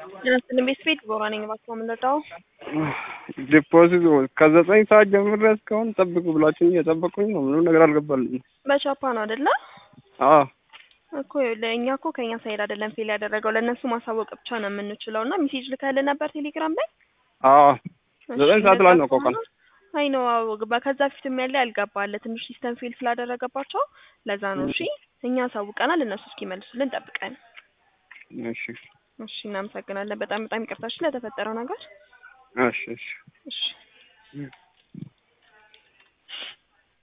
ጤናስጥልን ቤት ቤት ቦራ ነኝ። እባክዎ የምንረዳው ዲፖዚት ከዘጠኝ ሰዓት ጀምሬ እስካሁን ጠብቁ ብላችሁኝ እየጠበቁኝ ነው። ምንም ነገር አልገባልኝም። በቻፓ ነው አይደለ? አዎ እኮ ለእኛ እኮ ከእኛ ሳይድ አይደለም ፌል ያደረገው ለእነሱ ማሳወቅ ብቻ ነው የምንችለው። እና ሜሴጅ ልከህልን ነበር ቴሌግራም ላይ? አዎ እሺ፣ ዘጠኝ ሰዓት ላይ ነው እኮ ቀን። አይ ነው አዎ፣ ግባ ከዛ ፊትም ያለ ያልገባለ ትንሽ ሲስተም ፌል ስላደረገባቸው ለዛ ነው። እሺ እኛ አሳውቀናል፣ እነሱ እስኪመልሱልን ጠብቀን። እሺ እሺ እናመሰግናለን። በጣም በጣም ይቅርታ እሺ ለተፈጠረው ነገር። እሺ እሺ እሺ